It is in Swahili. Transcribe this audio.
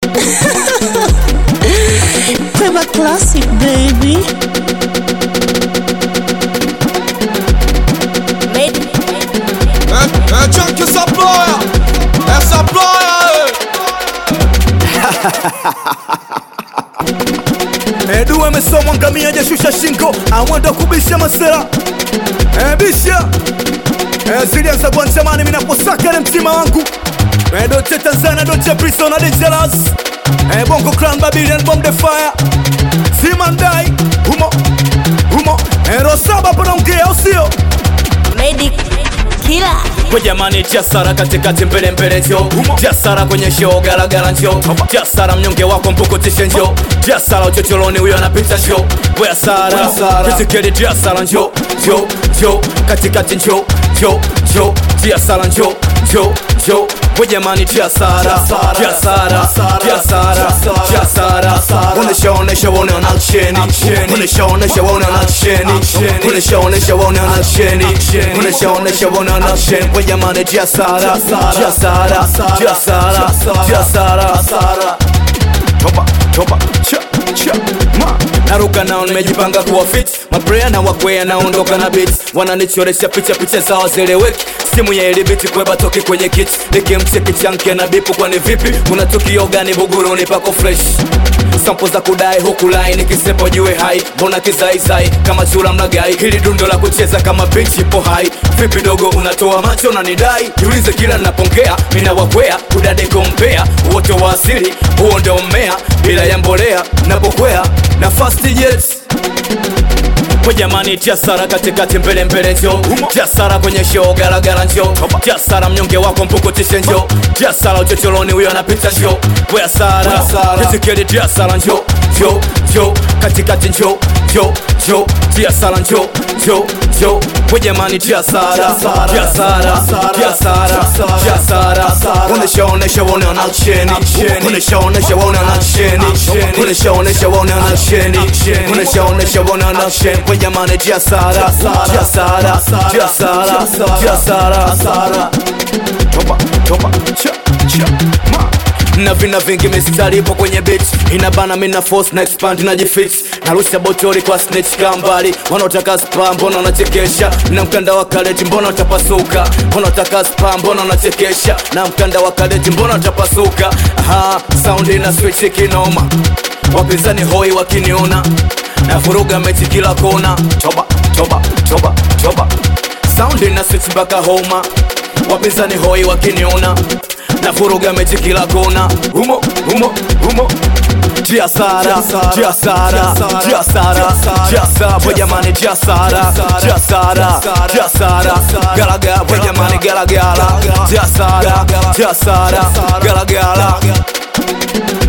Playback classic, baby. É, é Jack essa ploia, essa ploia, Edu amesomwa ngamia jashusha shingo amwenda kubisha masela e, bisha e, zilianza kuantamani minaposaka na mtima wangu e, doche Tanzania doche prison na dangerous e, bongo clan Babylon bomb the fire simandai humo humo e, rosaba panaongea usio Medic Killer. kwa jamani jasara katikati mbele mbele njo jasara kwenye show garagara njo jasara mnyonge wako mpukutishe njo jasara uchocholoni huyo anapita njo weasara kitikeli jasara njo njo njo katikati njo njo njo jasara njo njo njo kwa jamani jasara jasara jasara jasara unesha unesha wone anaksheni unesha unesha wone anaksheni unesha unesha wone anaksheni unesha unesha wone anaksheni kwa jamani jasara jasara jasara jasara toba toba cha cha ma naruka nao nimejipanga kuwa fit mabrea na wakwea naondoka na bit wananichoresha picha picha zao zeleweki simu ya ilibiti kweba toki kwenye kit nikimcheki chanke na bipu kwani vipi kuna tukio gani buguruni pako fresh sampo za kudai huku lai nikisepo jue hai mbona kizaizai kama chura mnagai hili dundo la kucheza kama bichi ipo hai vipi dogo unatoa macho na nidai jiulize kila napongea mina wakwea kudade kompea wote wa asili huo ndio mmea bila ya mbolea napokwea na fast jets kwa jamani jasara katikati mbele mbele njo jasara kwenye show garagara njo jasara mnyonge wako mpukutishe njo jasara uchocholoni huyo anapita njo weasara kitikeli jasara njo njo njo katikati njo njo njo jasara njo njo njo kwa jamani jasara jasara jasara jasara unesha unesha wone anaksheni unesha unesha wone anaksheni unesha unesha wone anaksheni unesha unesha wone anaksheni kwa jamani jasara jasara jasara jasara toba toba cha cha ma na vina vingi mistari ipo kwenye bit inabana mina force na expand na jifit narusha botori kwa snitch kambali wanaotaka spa mbona wanachekesha na mkanda wa kaleti mbona utapasuka wanaotaka spa mbona wanachekesha na mkanda wa kaleti mbona utapasuka aha sound ina switch kinoma wapinzani hoi wakiniona na vuruga mechi kila kona toba toba toba toba sound ina switch mpaka homa wapinzani hoi wakiniona na vuruga mechi kila kona humo humo humo Jasara, jasara, jasara, jasara, boy jamani jasara, jasara, jasara, galaga, boy jamani galagala, jasara, jasara, galagala.